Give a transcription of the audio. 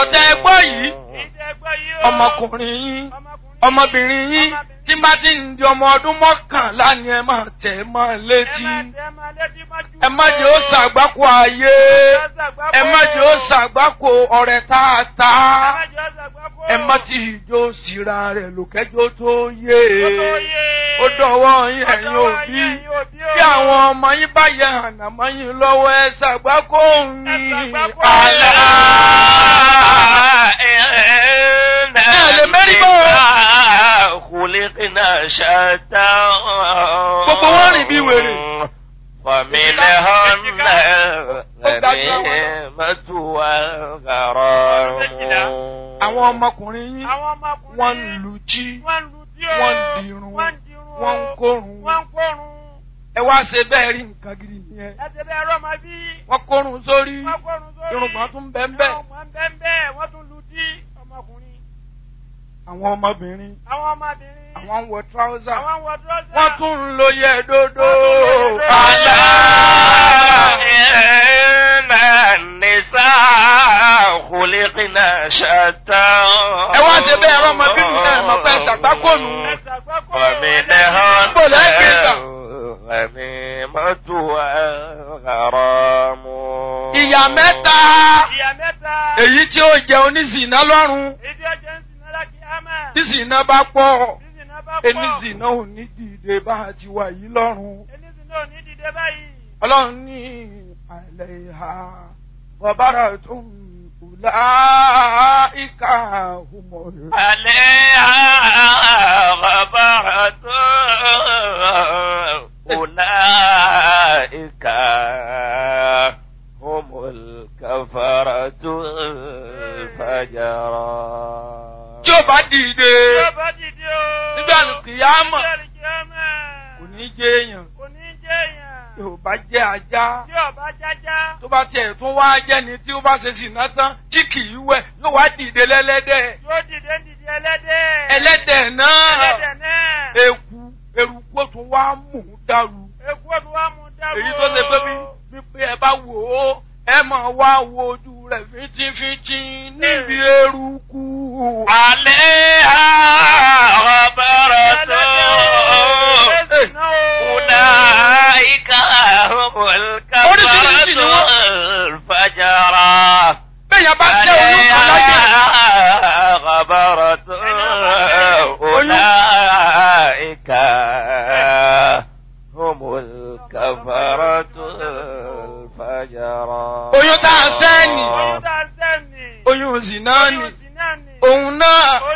tẹ ẹ gbọ́ yìí Ìjẹ́ gbọ́ yìí o. ọmọkùnrin yín Ọmọkùnrin. ọmọbìnrin yín tí bá ti ń di ọmọ ọdún mọ́kànlá ni ẹ máa tẹ̀ ẹ́ mọ́ Ẹ létí má tẹ́ máa létí mọ́jú. ẹ má jẹ́ ó ṣàgbákò ayé ẹ má jẹ́ ó ṣàgbákò ọ̀rẹ́ tààtà Ẹ má jẹ́ ó ṣàgbákò. ẹ má ti ìjó síra rẹ̀ lòkẹ́jọ́ tó yé Ó tó yé. ó dọ̀wọ́ yín Ó ẹ̀yin dọ̀wọ́ òbí yín, ẹ̀yin òbí o. bí àwọn ọmọ yín bá yẹ ànàmọ́ yín lọ́wọ́ ẹ ṣàgbákò yín ṣàgbákò àlá. lè mérí bọ́. Kùlìkìnà ṣàtà. Gbogbo wọn rìn bí wèrè. Fàmílẹ̀ hànà ẹ̀mí mẹ́tùwà gàrọ̀ mú. àwọn ọmọkùnrin yín Àwọn ọmọkùnrin. wọ́n ń lu jí Wọ́n ń lu tí o. wọ́n ń dirun Wọ́n ń dirun o. wọ́n ń kórun Wọ́n ń kórun. ẹ wá ṣe bẹ́ẹ̀ rí nǹkan gidi nìyẹn Ẹsẹ̀ bẹ́ẹ̀ rọ́ máa bí. wọ́n kórun sórí Wọ́n kórun sórí. irùngbọ̀n tún bẹ́ẹ̀ bẹ́ẹ̀ Irùngbọ̀n bẹ́ẹ̀ bẹ́ẹ̀. Wọ́n tún lu tí ọmọkùnrin. àwọn ọmọbìnrin Àwọn ọmọbìnrin. àwọn ń wọ tíráúsà Àwọn ń wọ dúrọ́sà. wọ́n tún ń lo yẹ dodo Wọ́n tún ń lo yẹ dodo. àlá. Nìsá kùlìkìnà ṣàtà. ẹ wá ṣe bẹ́ẹ̀ rọ́ ọmọbìnrin náà mọ̀ pé ṣàgbákònù Ẹsẹ̀ àgbákò. Fàmílẹ̀ hànà Bó lẹ́ gbé gbà? ẹ̀mí mẹ́tùwà gàrọ̀ mú. ìyá mẹ́ta Ìyá mẹ́ta. èyí tí ó jẹ oníṣìná lọ́rùn Èdè ọjọ́ ń sin náírà kí á máa. tí ṣìná bá pọ̀ Sísìn náà bá pọ̀. oníṣìná ò ní dìde bá a ti wà yìí lọ́rùn. Enísìn náà ò ní dìde báyìí. ọlọ́run ní àlẹ́ ìhà bọ̀bára tó ń kùlá ìka òmò عليها غبرة أولئك هم الكفرة الفجرة tí ó bá dìde Tí ó bá dìde o. nígbà kìyàmọ̀ Nígbà kìyàmọ̀. kò ní jẹ́ èèyàn Kò ní jẹ́ èèyàn. tí ò bá jẹ́ ajá Tí ọba jájá. tó bá tiẹ̀ tún wá jẹ́ni tí ó bá ṣe ṣìnà tán tí kì í wẹ̀ yóò wá dìde lẹ́lẹ́dẹ̀ Yóò dìde ń dìde ẹlẹ́dẹ̀. ẹlẹ́dẹ̀ náà Ẹlẹ́dẹ̀ náà. eku eruku ó tún wá mú un dàrú Èkú òtún wá mú dáwọ́. èyí tó ṣe pé bí wípé ẹ bá wò ó ẹ máa wá wo ojú rẹ̀ fíntífíntí níbi eruku. عليها غبرة أولئك هم الكفرة الفجرة bẹ́ẹ̀ bá jẹ́ oyún kan láyé عليها غبرة أولئك هم الكفرة الفجرة oyún tá a sẹ́ni Oyún tá a sẹ́ni. oyún zina ni Oyún sì náà ni. òun náà